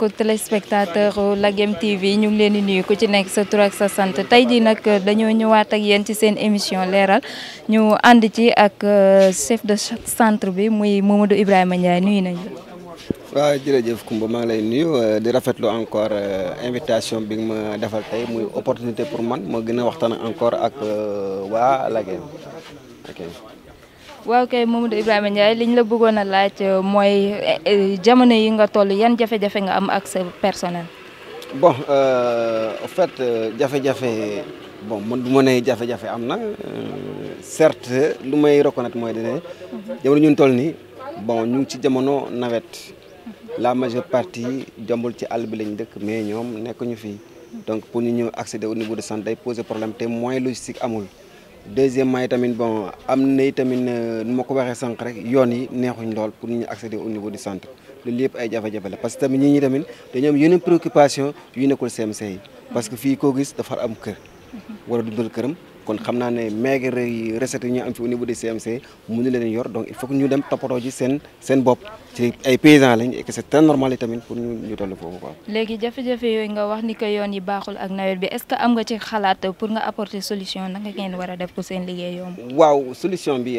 mbokku téléspectateur Lagem TV ñu ngi leen di nuyu ku ci nekk sa tur ak sa sant tey jii nag dañoo ñëwaat ak yéen ci seen émission leeral ñu ànd ci ak chef de centre bi muy Mamadou Ibrahima Ndiaye nuyu nañu waaw jërëjëf Koumba maa ngi lay nuyu di rafetlu encore invitation bi nga ma defal tey muy opportunité pour man ma gën a waxtaan encore ak waa Lagem ok. waaw kay Mamadou Ibrahima Ndiaye liñ la bëggoon a laaj mooy jamono yi nga toll yan jafe-jafe nga am ak sa personnel. bon en fait jafe-jafe bon man du ma ne jafe-jafe am na certes lu may reconnaître mooy ne jamono ñun toll nii bon ñu ngi ci jamono nawet la majeure partie jombul ci àll bi lañ dëkk mais ñoom nekkuñu fii donc pour ñu ñëw accéder au niveau de santé day poser problème te moyen logistique amul. deuxièmement yi tamit bon am na tamit nu ma ko waxee sànq rek yoon yi neexuñ lool pour ñu accéder au niveau du centre loolu yëpp ay jafe-jafe la parce que tamit ñi ñi tamit dañoo am yeneen préoccupation yu nekkul CMC yi parce que fii koo gis dafa am kër war a dundal këram kon xam naa ne maigre recette yi ñu am fi au niveau du CMC mënu leen yor donc il faut que ñu dem toppatoo ji seen seen bopp ci ay paysans lañ et que c'est très normal yi tamit pour ñu ñu toll foofu quoi. léegi jafe-jafe yooyu nga wax ni ko yoon yi baaxul ak nawet bi est-ce que am nga ci xalaat pour nga apporter solution naka ngeen war a def pour seen liggéey yomb. waaw solution bi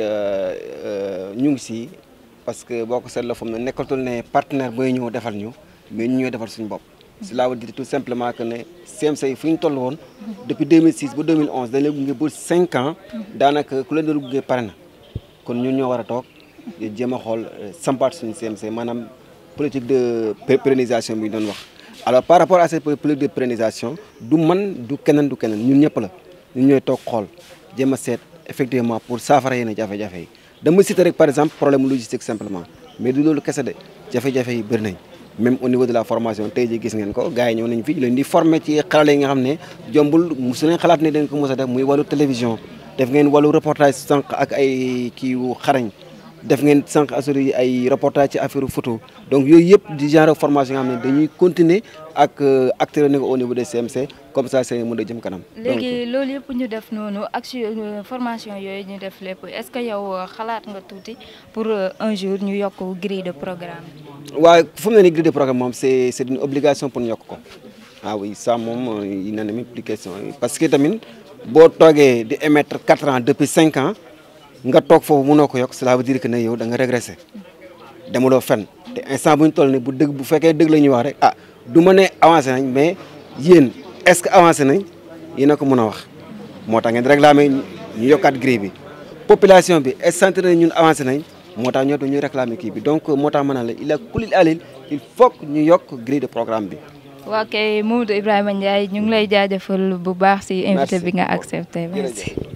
ñu ngi si parce que boo ko seetloo fu mu ne nekkatul ne partenaire booy ñëw defal ñu mais ñu ñooy defal suñu bopp. cela veut dire tout simplement que ne CMC yi fu ñu toll woon depuis 2006 ba 2011 dañ leen gunge ba 5 ans daanaka ku leen doon gunge pare na kon ñun ñoo war a toog jéem a xool sampaat suñu CMC maanaam politique de pérennisation bi ñu doon wax. alors par rapport à cette politique de pérennisation du man du keneen du keneen ñun ñëpp la ñun ñooy toog xool jéem a seet effectivement pour saafara yenn jafe-jafe yi dama citer rek par exemple problème logistique simplement mais du loolu kese de jafe-jafe yi bëri nañ. même au niveau de la formation tey jii gis ngeen ko gars yi ñëw nañ fi leen di former ci xarale yi nga xam ne jombul su leen xalaat ne dañ ko mos a def muy wàllu télévision def ngeen wàllu reportage sànq ak ay kii wu xarañ def ngeen sànq assuré ay reportage ci affaire photo donc yooyu yëpp di genre formation nga xam ne dañuy continuer ak acteurs yi au niveau des CMC comme ça c'est mën a jëm kanam. léegi loolu yëpp ñu def noonu ak formation yooyu ñu def lépp est-ce que yow xalaat nga tuuti pour un jour ñu yokk grille de programme waaw fu mu ne nii grille de programme moom c'est c'est une obligation pour ñu yokk ko ah oui ça moom il n'en est même plus question parce que tamit boo toogee di émettre quatre ans depuis cinq ans nga toog foofu mënoo ko yokk cela veut dire que ne yow da nga régressé demuloo fenn te instant bu ñu toll nii bu dëgg bu fekkee dëgg la ñuy wax rek ah du ma ne avancé nañ mais yéen est-ce que avancé nañ yéen a ko mën a wax moo tax ngeen réclamé ñu yokkaat grille bi population bi est ce que ñun avancé nañ moo tax ñoo ñu réclamer kii bi donc moo tax ma ne la il a kulil alil il faut que ñu yokk grille de programme bi. waa kay Mamadou Ibrahima Ndiaye ñu ngi lay jaajëfal bu baax ci invité bi nga accepté merci.